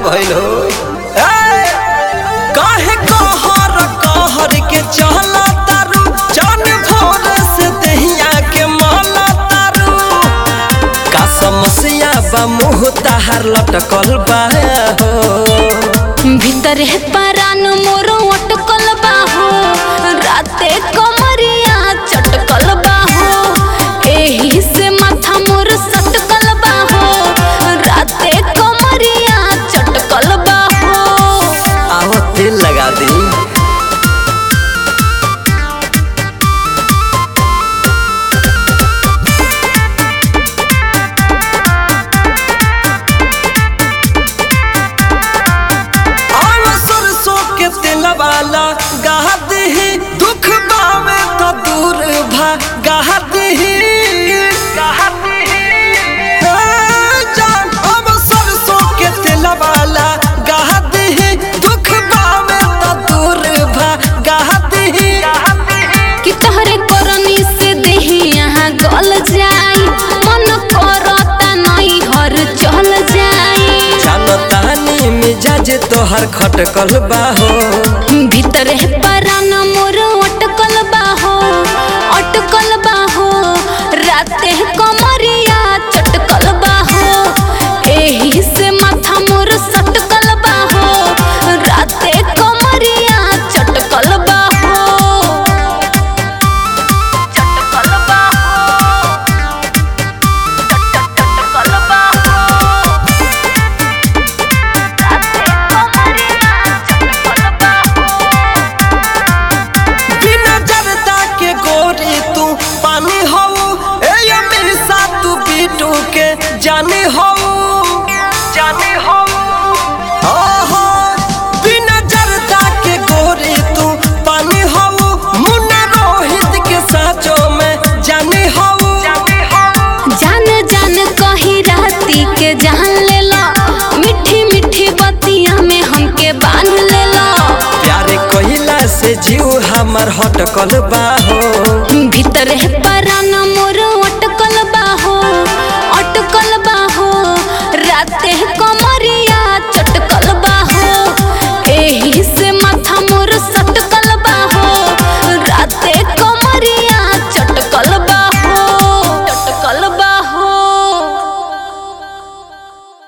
भइल हो ए, काहे कहर कहर के चला तारू जान भोर से दहिया के माला तारू का समस्या बा मुँह ताहार लटकल बा हो भीतर है परान मोर अटकल बाहो राते कमरिया चटकल बाहो एही से माथा मोर सटकल बाहो राते कमरिया चटकल बाहो आओ तेल लगा दी आव सरसों के तेल वाला गाह दही दुख बावे तो दूर भागा दही जान आव सरसों के तेल वाला गाह दही दुख बावे तो दूर भागा दही कि तोहरे करनी से देही यहाँ गल जाई मन करता नहीं हर चल जाई जानतानी मिजाज तोहर खटकल बाहो भीतर है परान मोर अटकल बाहो अटकल बाहो राते कमरिया चटकल बाहो एही से माथा मोर सटकल बाहो राते कमरिया चटकल बाहो चटकल बाहो चटकल बाहो बिना जरदा के गोरी तू पानी हो ए हमेशा तू बीटू के जाने हो जाने हो ओहो बिना जरदा के गोरी तू पानी हो मुन्ना रोहित के साचो में जाने हो जाने हो जान जान कही राती के जान ले लो मीठी मीठी बतिया में हमके बांध ले लो प्यारे कहिला से जीव हमर हटकल बाहो भीतर है परान